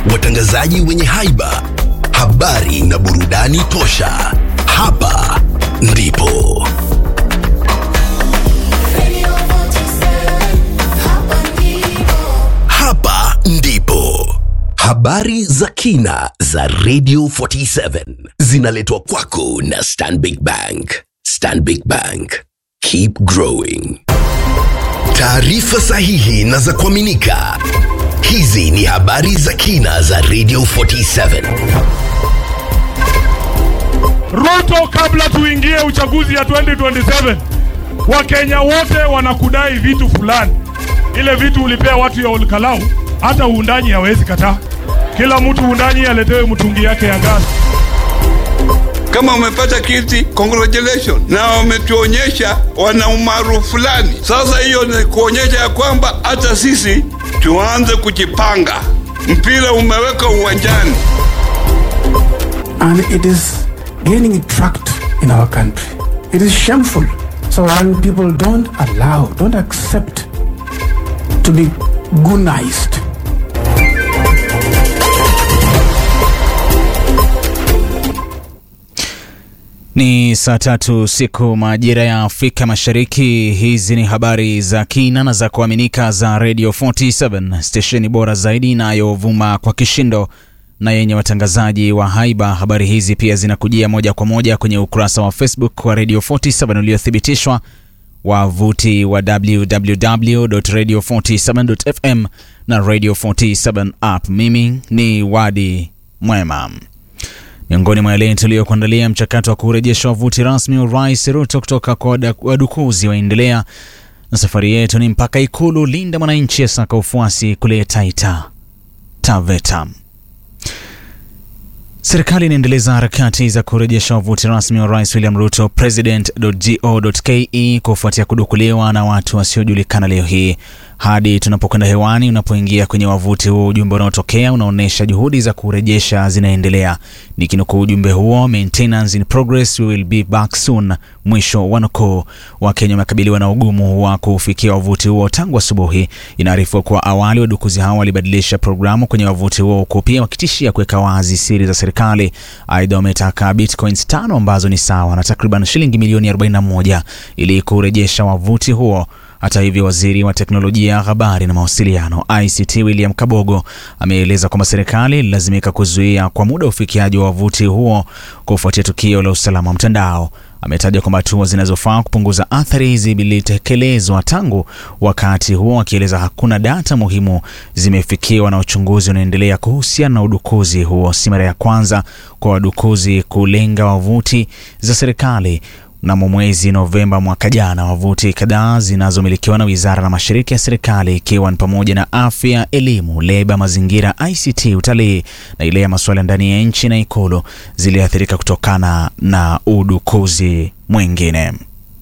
watangazaji wenye haiba, habari na burudani tosha. Hapa ndipo hapa ndipo habari za kina za Radio 47 zinaletwa kwako na Stanbic Bank. Stanbic Bank, keep growing. Taarifa sahihi na za kuaminika. Hizi ni habari za kina za Radio 47. Ruto, kabla tuingie uchaguzi ya 2027, Wakenya wote wanakudai vitu fulani. Ile vitu ulipea watu ya Olkalau, hata uundanyi hawezi kataa. Kila mtu uundanyi aletewe mtungi yake ya gasi. Kama umepata kiti, congratulations, na wametuonyesha wana umaarufu fulani. Sasa hiyo ni kuonyesha ya kwamba hata sisi tuanze kujipanga. Mpira umeweka uwanjani. and it is gaining tract in our country. It is shameful. So when people don't allow, don't accept to be gunized, Ni saa tatu siku majira ya Afrika Mashariki. Hizi ni habari za kina na za kuaminika za Radio 47 stesheni bora zaidi inayovuma kwa kishindo na yenye watangazaji wa haiba. Habari hizi pia zinakujia moja kwa moja kwenye ukurasa wa Facebook wa Radio 47 uliothibitishwa, wavuti wa www.radio47.fm na Radio 47 app. Mimi ni Wadi Mwema. Miongoni mwa yale tuliyokuandalia, mchakato wa kurejesha wavuti rasmi wa Rais Ruto kutoka kwa wada- wadukuzi waendelea, na safari yetu ni mpaka Ikulu. Linda Mwananchi asaka ufuasi kule Taita Taveta. Serikali inaendeleza harakati za kurejesha wavuti rasmi wa Rais William Ruto president.go.ke kufuatia kudukuliwa na watu wasiojulikana leo hii. Hadi tunapokwenda hewani, unapoingia kwenye wavuti huo, ujumbe unaotokea unaonyesha juhudi za kurejesha zinaendelea. Nikinukuu ujumbe huo, maintenance in progress, we will be back soon, mwisho wa nukuu. Wakenya wamekabiliwa na ugumu wa kufikia wavuti huo tangu asubuhi. Inaarifiwa kuwa awali wadukuzi hao walibadilisha programu kwenye wavuti huo, huku pia wakitishia kuweka wazi siri za serikali. Aidha, wametaka bitcoins tano ambazo ni sawa na takriban shilingi milioni 41 ili kurejesha wavuti huo. Hata hivyo, waziri wa teknolojia ya habari na mawasiliano ICT William Kabogo ameeleza kwamba serikali ililazimika kuzuia kwa muda ufikiaji wa wavuti huo kufuatia tukio la usalama wa mtandao. Ametaja kwamba hatua zinazofaa kupunguza athari hizi zilitekelezwa tangu wakati huo, akieleza hakuna data muhimu zimefikiwa na uchunguzi unaendelea kuhusiana na udukuzi huo. Si mara ya kwanza kwa wadukuzi kulenga wavuti za serikali. Mnamo mwezi Novemba mwaka jana, wavuti kadhaa zinazomilikiwa na wizara na mashirika ya serikali ikiwa ni pamoja na afya, elimu, leba, mazingira, ICT, utalii na ile ya masuala ya ndani ya nchi na Ikulu ziliathirika kutokana na udukuzi mwingine.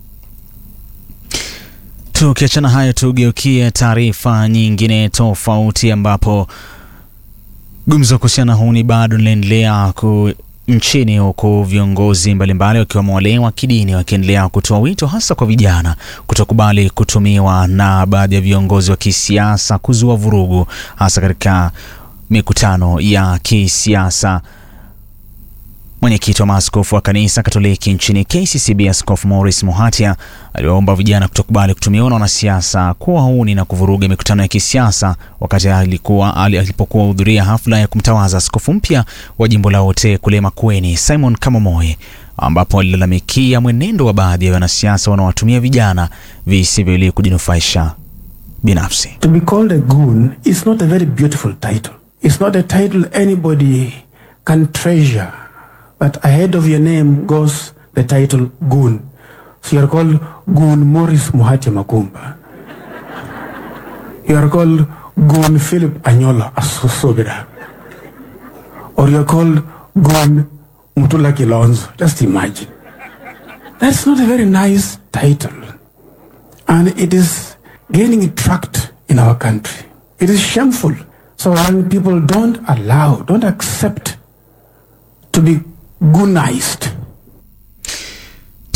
Tukiachana hayo, tugeukie taarifa nyingine tofauti ambapo gumzo kuhusiana na huni bado linaendelea ku nchini huku viongozi mbalimbali wakiwemo wale wa kidini wakiendelea kutoa wito hasa kwa vijana kutokubali kutumiwa na baadhi ya viongozi wa kisiasa kuzua vurugu hasa katika mikutano ya kisiasa. Mwenyekiti wa maaskofu wa kanisa Katoliki nchini KCCB, Askofu Maurice Muhatia aliwaomba vijana kutokubali kutumiwa na wanasiasa kuwa huni na kuvuruga mikutano ya kisiasa wakati alikuwa alipokuwa hudhuria hafla ya kumtawaza askofu mpya wa jimbo la Ote kule Makueni, Simon Kamamoe, ambapo alilalamikia mwenendo wa baadhi ya wanasiasa wanaowatumia vijana visivyo ili kujinufaisha binafsi. To be called a goon is not a very beautiful title. It's not a title anybody can treasure. But ahead of your name goes the title goon. So you are called Goon Morris Muhati Makumba. You are called Goon Philip Anyola Asosobira. Or you are called Goon Mutula Kilonzo. Just imagine. That's not a very nice title. And it is gaining tract in our country. It is shameful. So when people don't allow, don't accept to be gunized.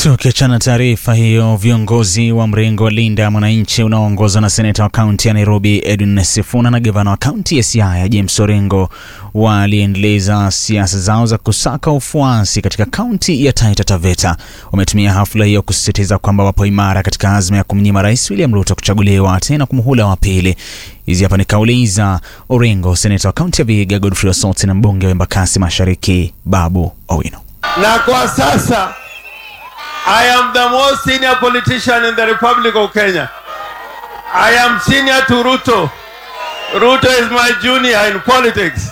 Tukiachana taarifa hiyo, viongozi wa mrengo wa Linda Mwananchi unaoongozwa na seneta wa kaunti ya Nairobi Edwin Sifuna na gavana wa kaunti ya Siaya James Orengo waliendeleza siasa zao za kusaka ufuasi katika kaunti ya Taita Taveta. Wametumia hafla hiyo kusisitiza kwamba wapo imara katika azma ya kumnyima Rais William Ruto kuchaguliwa tena kwa muhula wa pili. Hizi hapa ni kauli za Orengo, seneta wa kaunti ya Vihiga Godfrey Osotsi na mbunge wa Embakasi Mashariki Babu Owino. na kwa sasa I am the most senior politician in the Republic of Kenya. I am senior to Ruto. Ruto is my junior in politics.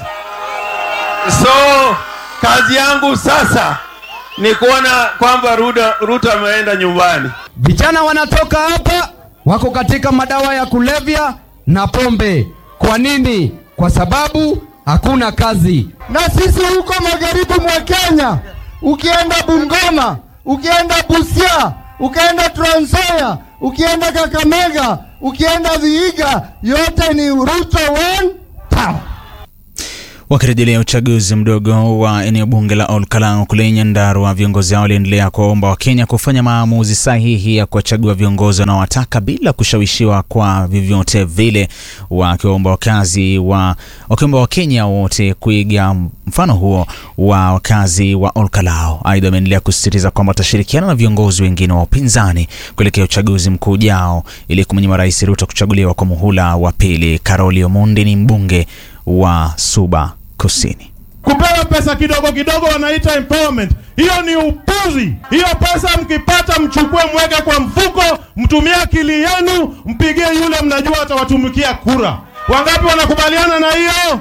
So kazi yangu sasa ni kuona kwamba Ruto, Ruto ameenda nyumbani. Vijana wanatoka hapa wako katika madawa ya kulevya na pombe. Kwa nini? Kwa sababu hakuna kazi. Na sisi huko magharibi mwa Kenya, ukienda Bungoma, ukienda Busia, ukienda Trans Nzoia, ukienda Kakamega, ukienda Vihiga, yote ni Ruto one town. Wakirejelea uchaguzi mdogo wa eneo bunge la Olkalau kule Nyandarua, viongozi hao waliendelea kuwaomba Wakenya kufanya maamuzi sahihi ya kuwachagua viongozi wanaowataka bila kushawishiwa kwa vyovyote vile, wakiwaomba wakazi wa wakiomba Wakenya wote kuiga mfano huo wa wakazi wa Olkalau. Aidha, wameendelea kusisitiza kwamba watashirikiana na viongozi wengine wa upinzani kuelekea uchaguzi mkuu ujao ili kumnyima Rais Ruto kuchaguliwa kwa muhula wa pili. Karoli Omondi ni mbunge wa Suba Kusini. kupewa pesa kidogo kidogo wanaita empowerment. Hiyo ni upuzi. Hiyo pesa mkipata, mchukue mweke kwa mfuko, mtumie akili yenu, mpigie yule mnajua atawatumikia kura. Wangapi wanakubaliana na hiyo?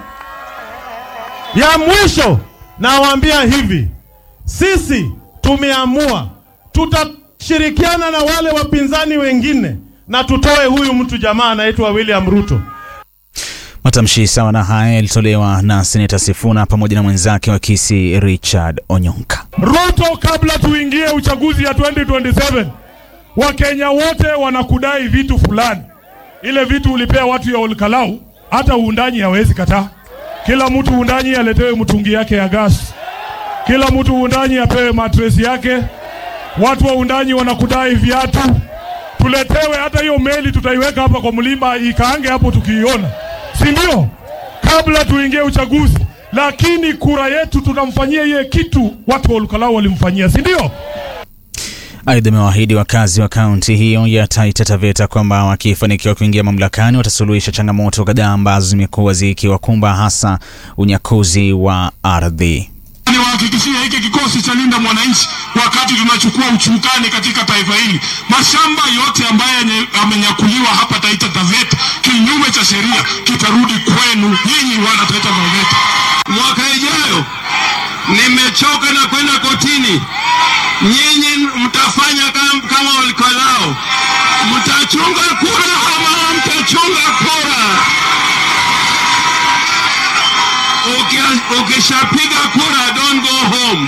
Ya mwisho nawaambia hivi, sisi tumeamua tutashirikiana na wale wapinzani wengine na tutoe huyu mtu jamaa anaitwa William Ruto. Matamshi sawa na haya yalitolewa na seneta Sifuna pamoja na mwenzake wa Kisii Richard Onyonka. Ruto, kabla tuingie uchaguzi ya 2027 Wakenya wote wanakudai vitu fulani. Ile vitu ulipea watu ya Olkalau, hata uundanyi hawezi kataa. Kila mtu uundanyi aletewe mtungi yake ya gas, kila mtu uundanyi apewe matres yake. Watu wa uundanyi wanakudai viatu, tuletewe. Hata hiyo meli tutaiweka hapa kwa mlima ikaange hapo tukiiona, si ndio? Kabla tuingie uchaguzi, lakini kura yetu tunamfanyia iye kitu watu wa Olkalau walimfanyia, si ndio? Aidha, amewaahidi wakazi wa kaunti hiyo ya Taita Taveta kwamba wakifanikiwa kuingia mamlakani watasuluhisha changamoto kadhaa ambazo zimekuwa zikiwakumba hasa unyakuzi wa ardhi. Niwahakikishie hiki kikosi cha Linda Mwananchi, wakati tunachukua uchukani katika taifa hili, mashamba yote ambayo yenye- yamenyakuliwa hapa Taita Taveta kinyume cha sheria kitarudi kwenu nyinyi wana Taita Taveta. Mwaka ijayo nimechoka na kwenda kotini. Nyinyi mtafanya kama, kama Olkalau, mtachunga kura ama mtachunga kura? Uki- Ukishapiga kura, don't go home.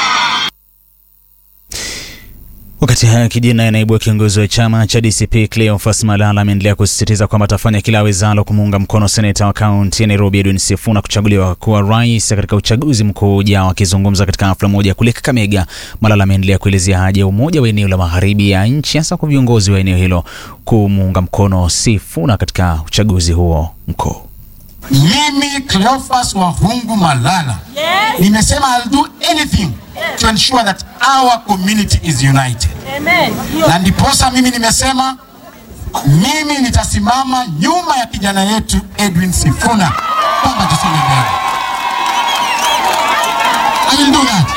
Wakati haya kijiri naye naibu wa kiongozi wa chama cha DCP Cleophas Malala ameendelea kusisitiza kwamba atafanya kila awezalo kumuunga mkono seneta wa kaunti ya Nairobi Edwin Sifuna kuchaguliwa kuwa rais katika uchaguzi mkuu ujao. Akizungumza katika hafla moja kule Kakamega, Malala ameendelea kuelezea haja ya umoja wa eneo la magharibi ya nchi, hasa kwa viongozi wa eneo hilo kumuunga mkono Sifuna katika uchaguzi huo mkuu. Mimi Cleophas Wahungu Malala nimesema I'll do anything to ensure that our community is united. Na ndiposa mimi nimesema mimi nitasimama nyuma ya kijana yetu Edwin Sifuna kwamba tusonge mbele. I will do that.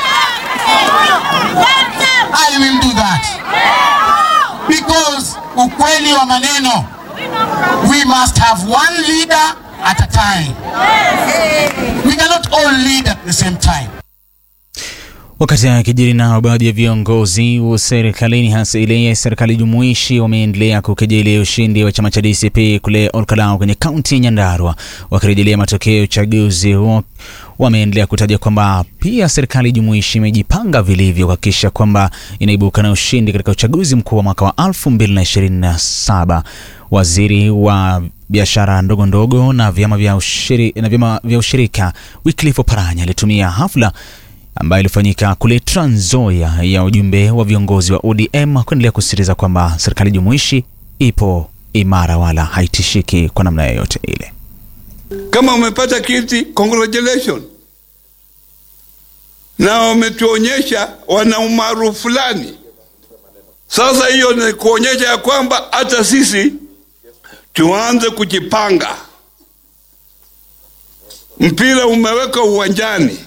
I will do that. Because ukweli wa maneno we must have one leader at a time. We cannot all lead at the same time. Wakati akijiri nao, baadhi ya viongozi wa serikalini hasa ile ya serikali jumuishi wameendelea kukejeli ushindi wa chama cha DCP kule Olkalau kwenye kaunti ya Nyandarua. Wakirejelea matokeo ya uchaguzi huo, wameendelea kutaja kwamba pia serikali jumuishi imejipanga vilivyo kuhakikisha kwamba inaibuka na ushindi katika uchaguzi mkuu wa mwaka wa 2027. Waziri wa biashara ndogo ndogo na vyama vya ushiri, na vyama vya ushirika Wycliffe Oparanya alitumia hafla ambayo ilifanyika kule Trans Nzoia ya ujumbe wa viongozi wa ODM kuendelea kusisitiza kwamba serikali jumuishi ipo imara wala haitishiki kwa namna yoyote ile. Kama umepata kiti, congratulations, na wametuonyesha wana umaarufu fulani. Sasa hiyo ni kuonyesha ya kwamba hata sisi tuanze kujipanga. Mpira umeweka uwanjani,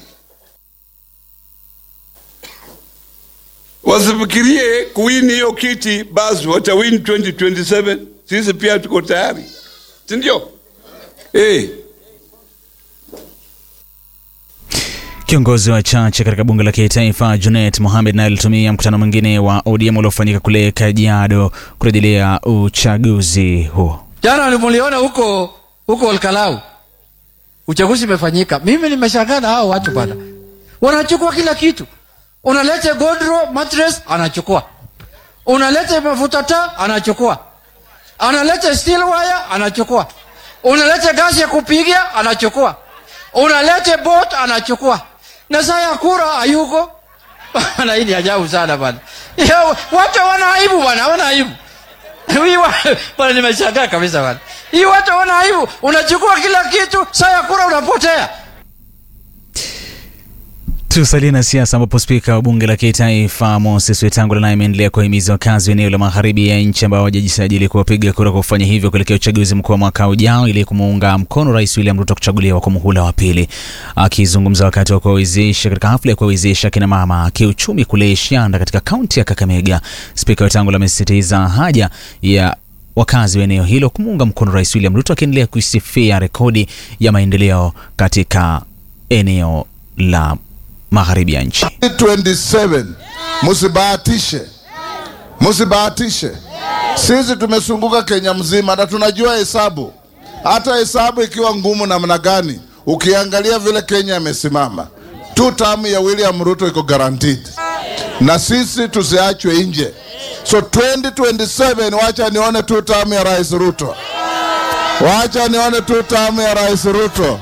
wasifikirie kuwini hiyo kiti basi watawin 2027. Sisi pia tuko tayari, si ndio? Eh. Kiongozi wa chache katika bunge la kitaifa Junet Mohamed naye alitumia mkutano mwingine wa ODM uliofanyika kule Kajiado kurejelea uchaguzi huo. Jana nimuliona huko huko Olkalau, uchaguzi umefanyika. Mimi nimeshangaa na hao watu bana, wanachukua kila kitu. Unalete godro mattress, anachukua. Unalete mafuta taa, anachukua. Analete steel wire, anachukua. Unalete gasi ya kupigia, anachukua. Unalete boat, anachukua. Na saa ya kura hayuko. Bana, hii ni ajabu sana bana. Ya, Watu wana aibu bana, wana aibu. Hii wa- Bana, nimeshangaa kabisa bana. Hii watu wana aibu. Unachukua kila kitu, saa ya kura unapotea. Tusalie na siasa ambapo spika wa bunge la kitaifa Moses Wetangula naye ameendelea kuwahimiza wakazi wa eneo la magharibi ya nchi ambao hawajajisajili kuwapiga kura kwa kufanya hivyo kuelekea uchaguzi mkuu wa mwaka ujao ili kumuunga mkono Rais William Ruto kuchaguliwa kwa muhula wa pili. Akizungumza wakati wa kuwawezesha katika hafla ya kuwawezesha kina mama kiuchumi kule Shianda katika kaunti ya Kakamega, spika Wetangula amesisitiza haja ya wakazi wa eneo hilo kumuunga mkono Rais William Ruto akiendelea kuisifia rekodi ya maendeleo katika eneo la magharibi ya nchi. 27 musibahatishe, musibahatishe. Sisi tumesunguka Kenya mzima na tunajua hesabu, hata hesabu ikiwa ngumu namna gani, ukiangalia vile Kenya imesimama, tu tamu ya William Ruto iko guaranteed, na sisi tusiachwe nje. So 2027 wacha nione tu tamu ya Rais Ruto, wacha nione tu tamu ya Rais Ruto.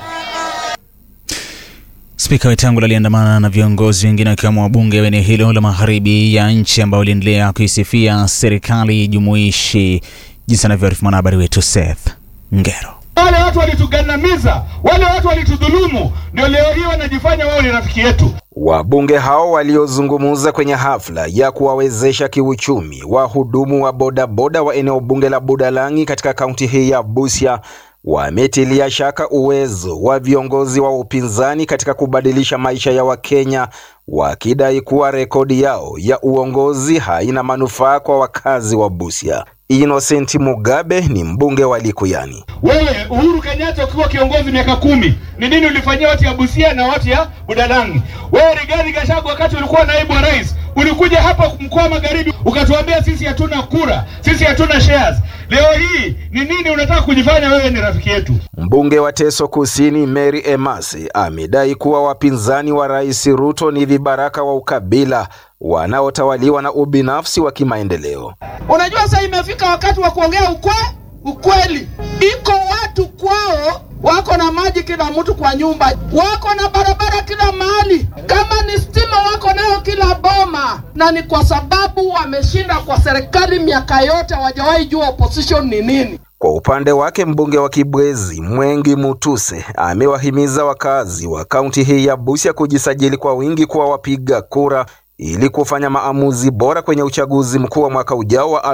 Spika Wetangula aliandamana na viongozi wengine wakiwemo wabunge wa eneo hilo la magharibi ya nchi ambao waliendelea kuisifia serikali jumuishi, jinsi anavyoarifu mwanahabari wetu Seth Ngero. Wale watu walitugandamiza, wale watu walitudhulumu, ndio leo hii wanajifanya wao ni rafiki yetu. Wabunge hao waliozungumza kwenye hafla ya kuwawezesha kiuchumi wahudumu wa bodaboda wa eneo bunge la Budalangi katika kaunti hii ya Busia wametilia shaka uwezo wa viongozi wa upinzani katika kubadilisha maisha ya Wakenya, wakidai kuwa rekodi yao ya uongozi haina manufaa kwa wakazi wa Busia. Innocent Mugabe ni mbunge wa Likuyani. Wewe Uhuru Kenyatta ukiwa kiongozi miaka kumi, ni nini ulifanyia watu ya Busia na watu ya Budalangi? Wewe Rigathi Gachagua, wakati ulikuwa naibu wa rais, ulikuja hapa mkoa wa Magharibi ukatuambia sisi hatuna kura, sisi hatuna shares. Leo hii ni nini unataka kujifanya wewe ni rafiki yetu? Mbunge wa Teso Kusini Mary Emasi amedai kuwa wapinzani wa Rais Ruto ni vibaraka wa ukabila wanaotawaliwa na ubinafsi wa kimaendeleo. Unajua sasa imefika wakati wa kuongea ukwe ukweli. Iko watu kwao wako na maji kila mtu kwa nyumba, wako na barabara kila mahali, kama ni stima wako nayo kila boma, na ni kwa sababu wameshinda kwa serikali miaka yote, hawajawahi jua opposition ni nini. Kwa upande wake mbunge wa Kibwezi Mwengi Mutuse amewahimiza wakazi wa kaunti hii ya Busia kujisajili kwa wingi kuwa wapiga kura ili kufanya maamuzi bora kwenye uchaguzi mkuu wa mwaka ujao wa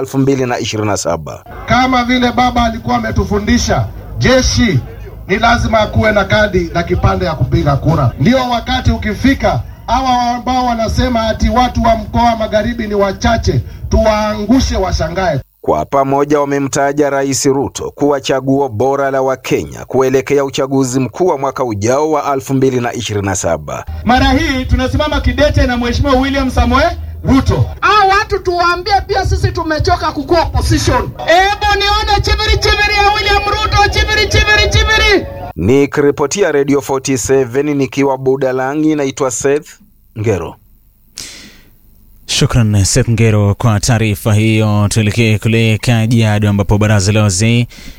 2027. Kama vile baba alikuwa ametufundisha, jeshi ni lazima akuwe na kadi na kipande ya kupiga kura. Ndio wakati ukifika, hawa ambao wanasema ati watu wa mkoa wa magharibi ni wachache, tuwaangushe, washangae. Kwa pamoja wamemtaja Rais Ruto kuwa chaguo bora la Wakenya kuelekea uchaguzi mkuu wa mwaka ujao wa 2027. Mara hii tunasimama kidete na Mheshimiwa William Samoei Ruto. Hao watu tuwaambie pia sisi tumechoka kukuwa opposition. Ebo nione chiviri chiviri ya William Ruto, chiviri chiviri chiviri. Nikiripotia Radio 47 nikiwa Budalangi, naitwa Seth Ngero. Shukran Seth Ngero kwa taarifa hiyo. Tuelekee kule Kajiado ambapo baraza la wazee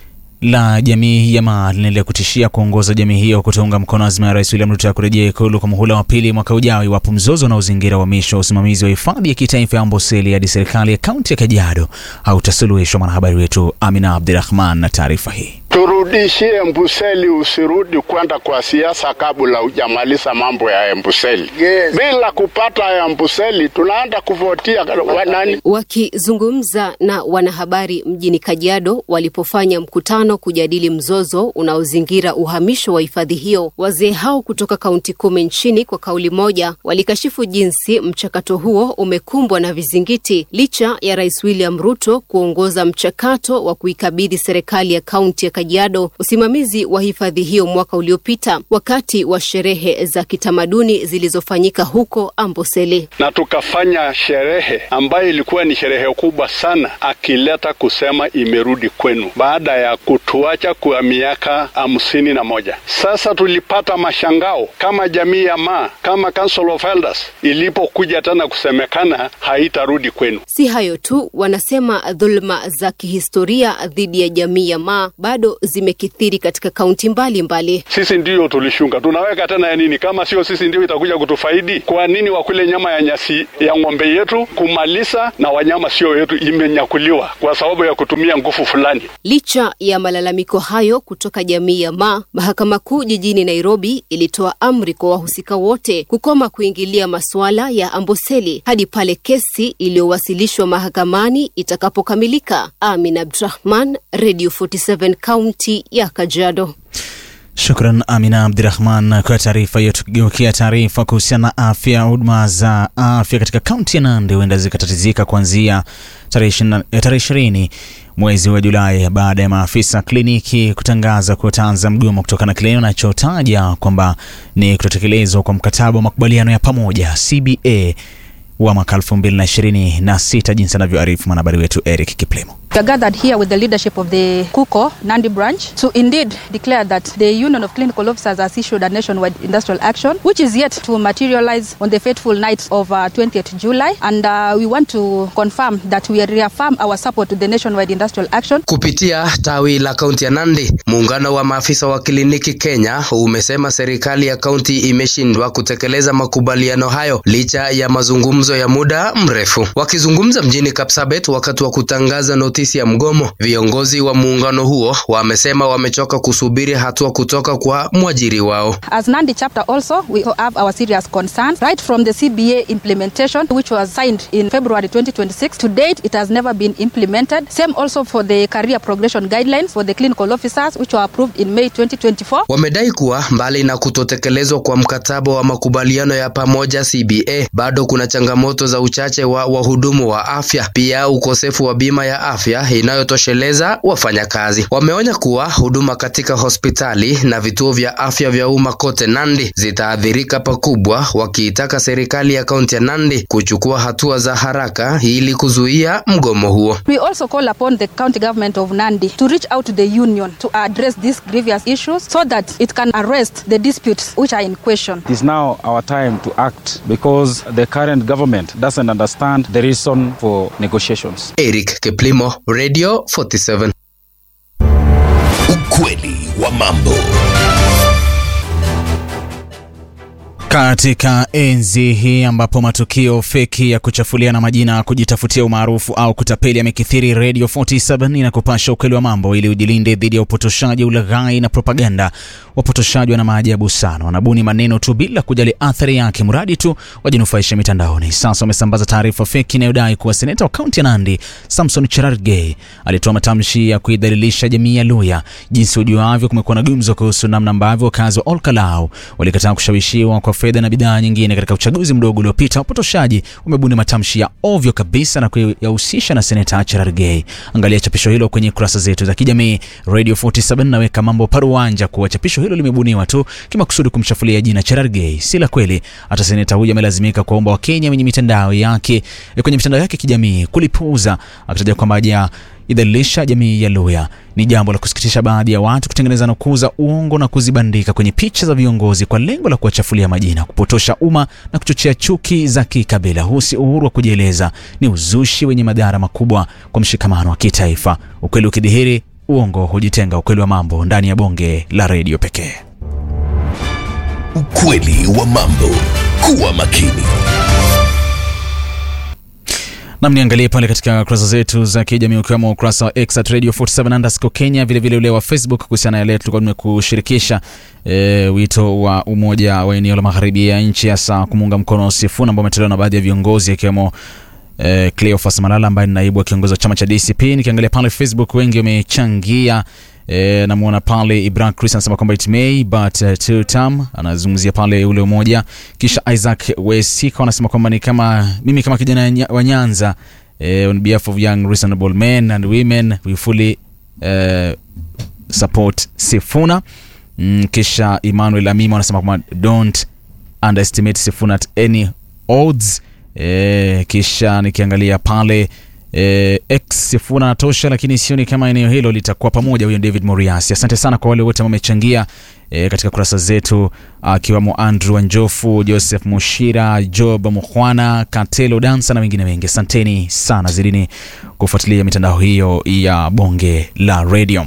la jamii ya Maa linaendelea kutishia kuongoza jamii hiyo kutounga mkono azma ya Rais William Ruto ya kurejea ikulu kwa muhula wa pili mwaka ujao iwapo mzozo unaozingira uhamisho wa usimamizi wa hifadhi ya kitaifa ya Amboseli hadi serikali ya kaunti ya Kajiado hautasuluhishwa. Mwanahabari wetu Amina Abdirahman na taarifa hii. Turudishie Embuseli, usirudi kwenda kwa siasa kabla hujamaliza mambo ya Embuseli. Yes. Bila kupata Embuseli tunaenda kuvotia wanani? Wakizungumza na wanahabari mjini Kajiado walipofanya mkutano kujadili mzozo unaozingira uhamisho wa hifadhi hiyo, wazee hao kutoka kaunti kumi nchini kwa kauli moja walikashifu jinsi mchakato huo umekumbwa na vizingiti licha ya Rais William Ruto kuongoza mchakato wa kuikabidhi serikali ya kaunti ya Kajiado usimamizi wa hifadhi hiyo mwaka uliopita wakati wa sherehe za kitamaduni zilizofanyika huko Amboseli. Na tukafanya sherehe ambayo ilikuwa ni sherehe kubwa sana, akileta kusema imerudi kwenu baada ya kutuacha kwa miaka hamsini na moja. Sasa tulipata mashangao kama jamii ya Maa, kama Council of Elders ilipokuja tena kusemekana haitarudi kwenu. Si hayo tu, wanasema dhuluma za kihistoria dhidi ya jamii ya Maa bado zimekithiri katika kaunti mbalimbali. Sisi ndiyo tulishunga, tunaweka tena ya nini? Kama sio sisi ndio itakuja kutufaidi? Kwa nini wakule nyama ya nyasi ya ng'ombe yetu kumaliza na wanyama sio yetu, imenyakuliwa kwa sababu ya kutumia nguvu fulani? Licha ya malalamiko hayo kutoka jamii ya Maa, mahakama kuu jijini Nairobi ilitoa amri kwa wahusika wote kukoma kuingilia masuala ya Amboseli hadi pale kesi iliyowasilishwa mahakamani itakapokamilika. Amin Abdrahman, Radio 47 kaunti ya Kajiado. Shukran Amina Abdirahman kwa taarifa hiyo. Tukigeukia taarifa kuhusiana na afya, huduma za afya katika kaunti ya Nandi huenda zikatatizika kuanzia tarehe ishirini mwezi wa Julai baada ya maafisa kliniki kutangaza kutanza mgomo kutokana na kile wanachotaja kwamba ni kutotekelezwa kwa mkataba wa makubaliano ya pamoja CBA wa mwaka 2026 jinsi anavyoarifu mwanahabari wetu Eric Kiplemo. We are gathered here with the leadership of the KUKO Nandi branch to indeed declare that the Union of Clinical Officers has issued a nationwide industrial action, which is yet to materialize on the fateful night of uh, 20th July. And uh, we want to confirm that we reaffirm our support to the nationwide industrial action. Kupitia tawi la kaunti ya Nandi, muungano wa maafisa wa kliniki Kenya umesema serikali ya kaunti imeshindwa kutekeleza makubaliano hayo licha ya mazungumzo ya muda mrefu. Wakizungumza mjini Kapsabet wakati wa kutangaza notisi ya mgomo, viongozi wa muungano huo wamesema wamechoka kusubiri hatua kutoka kwa mwajiri wao. As Nandi chapter also, we have our serious concerns right from the CBA implementation which was signed in February 2026 to date it has never been implemented. Same also for the career progression guidelines for the clinical officers which were approved in May 2024. Wamedai kuwa mbali na kutotekelezwa kwa mkataba wa makubaliano ya pamoja CBA, bado kuna changamoto za uchache wa wahudumu wa afya, pia ukosefu wa bima ya afya inayotosheleza wafanyakazi. Wameonya kuwa huduma katika hospitali na vituo vya afya vya umma kote Nandi zitaathirika pakubwa, wakiitaka serikali ya kaunti ya Nandi kuchukua hatua za haraka ili kuzuia mgomo huo. We also call upon the county government of Nandi to reach out to the union to address these grievous issues so that it can arrest the disputes which are in question. It is now our time to act because the current government doesn't understand the reason for negotiations. Eric Keplimo, Radio 47. Ukweli wa mambo. Katika enzi hii ambapo matukio feki ya kuchafuliana majina, kujitafutia umaarufu au kutapeli yamekithiri, Radio 47 inakupasha ukweli wa mambo ili ujilinde dhidi ya upotoshaji, ulaghai na propaganda. Wapotoshaji wana maajabu sana, wanabuni maneno tu bila kujali athari yake, mradi tu wajinufaisha mitandaoni. Sasa wamesambaza taarifa feki inayodai kuwa seneta wa kaunti ya Nandi Samson Cherargei alitoa matamshi ya kuidhalilisha jamii ya Luya. Jinsi ujuavyo, kumekuwa na gumzo kuhusu namna ambavyo wakazi wa Olkalau walikataa kushawishiwa kwa fedha na bidhaa nyingine katika uchaguzi mdogo uliopita. Wapotoshaji wamebuni matamshi ya ovyo kabisa na kuyahusisha na seneta Cherargei. Angalia chapisho hilo kwenye kurasa zetu za kijamii. Radio 47 naweka mambo paruanja kuwa chapisho hilo limebuniwa tu kimakusudi kumchafulia jina Cherargei, si la kweli. Hata seneta huyu amelazimika kuwaomba Wakenya wenye mitandao yake kwenye mitandao yake kijamii kulipuuza, akitaja kwamba haja idhalilisha jamii ya Luya. Ni jambo la kusikitisha baadhi ya watu kutengeneza na kuuza uongo na kuzibandika kwenye picha za viongozi kwa lengo la kuwachafulia majina, kupotosha umma na kuchochea chuki za kikabila. Huu si uhuru wa kujieleza, ni uzushi wenye madhara makubwa kwa mshikamano wa kitaifa. Ukweli ukidhihiri uongo hujitenga, ukweli wa mambo ndani ya bonge la redio pekee. Ukweli wa mambo. Kuwa makini. Nam, niangalie pale katika kurasa zetu za kijamii ukiwemo ukurasa wa X at Radio 47 underscore Kenya, vilevile ule wa Facebook kuhusiana na yale tulikuwa tumekushirikisha e, wito wa umoja wa eneo la magharibi ya nchi hasa kumuunga mkono Sifuna ambao umetolewa na baadhi ya viongozi akiwemo eh, Cleophas Malala ambaye ni naibu wa kiongozi wa chama cha DCP. Nikiangalia pale Facebook wengi wamechangia. E, namuona pale Ibrahim Chris anasema kwamba it may but uh, two term, anazungumzia pale ule umoja. Kisha Isaac Wesika anasema kwamba ni kama mimi kama kijana nya- wa Nyanza eh, on behalf of young reasonable men and women we fully eh, support Sifuna. Mm, kisha Emmanuel Amimo anasema kwamba don't underestimate Sifuna at any odds. E, kisha nikiangalia pale e, x Sifuna anatosha, lakini sioni kama eneo hilo litakuwa pamoja. Huyo ni David Moriasi. Asante sana kwa wale wote ambao wamechangia e, katika kurasa zetu akiwemo Andrew Wanjofu, Joseph Mushira, Job Mukhwana, Katelo Dansa na wengine wengi. Asanteni sana, zidini kufuatilia mitandao hiyo ya bonge la radio.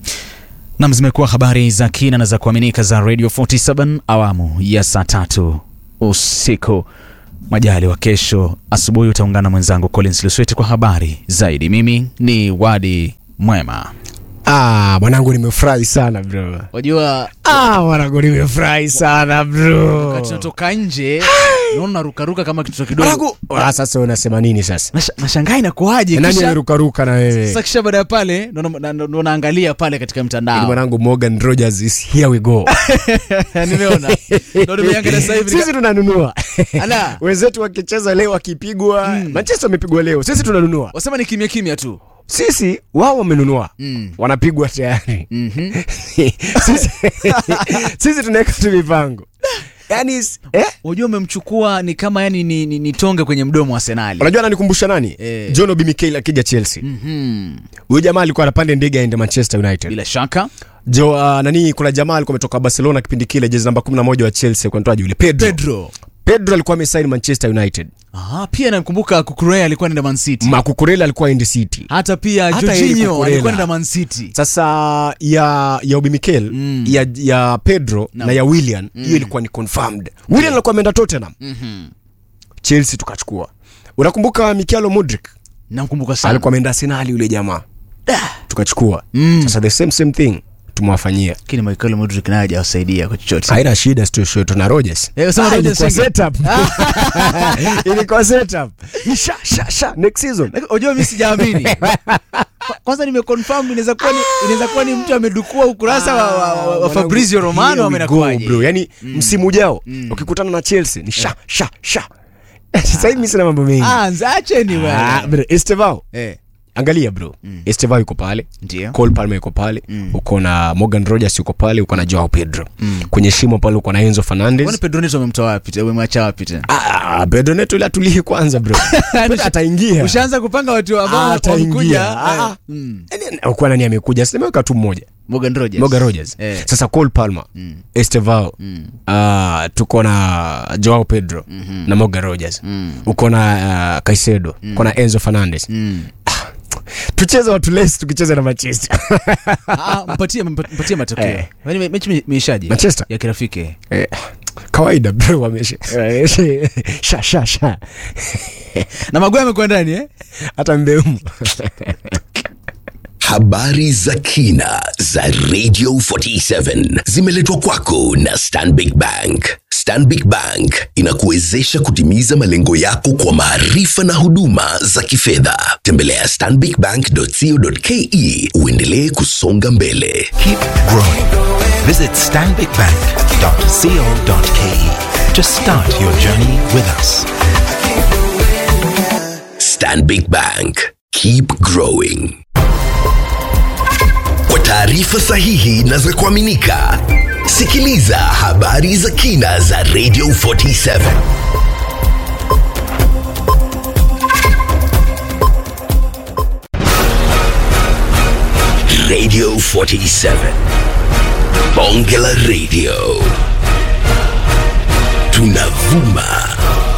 Nam, zimekuwa habari za kina na za kuaminika za Radio 47 awamu ya saa tatu usiku. Majali wa kesho asubuhi utaungana na mwenzangu Collins Lusweti kwa habari zaidi. Mimi ni Wadi Mwema. Ah, mwanangu nimefurahi sana bro. Wajua Ah, mwanangu nimefurahi sana bro. wakati tunatoka nje naona narukaruka kama kitoto kidogo. Mwanangu, ah, sasa unasema nini sasa? Nasha- Nashangaa inakuaje Nani kisha anarukaruka na wewe? sasa kisha baada ya pale ndo na- ndo- ndo naangalia pale katika Ili mtandao mwanangu Morgan Rogers is here we go. nimeona ndo nimeangalia sasa hivi Sisi tunanunua. Ala. Wenzetu wakicheza leo wakipigwa, Manchester wamepigwa leo. Sisi tunanunua. wasema ni kimya kimya tu Sisi wao wamenunua. Mm. Wanapigwa tayari. Mhm. sisi, sisi tunaweka tu mipango. Yaani eh? Unajua umemchukua ni kama yani ni, ni, ni tonge kwenye mdomo wa Arsenali. Unajua ananikumbusha nani? Eh. John Obi Mikel akija Chelsea. Mhm. Huyu jamaa alikuwa anapanda ndege aende Manchester United. Bila shaka Jo, uh, nani kuna jamaa alikuwa ametoka Barcelona kipindi kile jezi namba 11 wa Chelsea kwa ntoaji yule Pedro. Pedro. Pedro alikuwa amesign Manchester United. Aha, pia namkumbuka Kukurea alikuwa anaenda Man City. Makukurela alikuwa End City. Hata pia Hata Jorginho Eric Cucurella. alikuwa anaenda Man City. Sasa ya ya Obi Mikel Mm. ya, ya Pedro Na- na ya William hiyo Mm. ilikuwa ni confirmed. William alikuwa ameenda Tottenham. Mhm. Chelsea tukachukua. Unakumbuka Mikhailo Mudrik? Namkumbuka sana. Alikuwa ameenda Arsenal yule jamaa. Tukachukua. Mm. Sasa the same same thing tumewafanyia. Lakini Michael Mudrik naye hajawasaidia kwa chochote. Haina shida sio sio tuna Rogers. Eh, usema Ah, Rodgers ilikuwa wengi. setup. ilikuwa setup. Ni Sha sha sha next season. Lakini Unajua mimi sijaamini. Kwa- Kwanza nimeconfirm inaweza kuwa ni inaweza kuwa ni mtu amedukua ukurasa wa, wa, wa, wa Fabrizio Romano Here we go, amenakuaje. bro. Yani msimu ujao ukikutana na Chelsea ni sha sha sha. Sasa hivi mimi sina mambo mengi. Ah, nzacheni Ah, bwana. bro, Estevao. Eh. Angalia bro. Estevao yuko pale. Ndio. Cole Palmer yuko pale. Uko na Morgan Rogers yuko pale, uko na Joao Pedro. Kwenye shimo pale uko na Enzo Fernandez. Kwani Pedro Neto amemtoa wapi? tena? Umemwacha wapi tena? Ah, Pedro Neto ile atulie kwanza bro. Pedro ataingia. Ushaanza kupanga watu ambao Ah, wamekuja. ataingia. Ah, Eh, mm. ah. Kwa nani amekuja? Sinameweka tu mmoja. Morgan Rogers. Morgan Rogers. Eh. Sasa Cole Palmer, Estevao, ah, tuko na Joao Pedro na Morgan Rogers. Uko na ah, Caicedo, uko na Enzo Fernandez. Ah, Tucheze watu less tukicheza na Manchester. Ah, mpatie mpatie matokeo. Eh. Yaani me- mechi imeishaje? Manchester? Ya kirafiki. Eh, kawaida bro wamesha. Sha sha sha. Na Maguire amekuwa ndani eh? Hata Mbeumo. Habari za kina za Radio 47 zimeletwa kwako na Stanbic Bank. Stanbic Bank inakuwezesha kutimiza malengo yako kwa maarifa na huduma za kifedha. Tembelea stanbicbank.co.ke uendelee kusonga mbele. Keep growing. Visit stanbicbank.co.ke to start your journey with us. Stanbic Bank. Keep growing. Kwa taarifa sahihi na za kuaminika, sikiliza habari za kina za Radio 47. Radio 47. Bonge la Radio. Tunavuma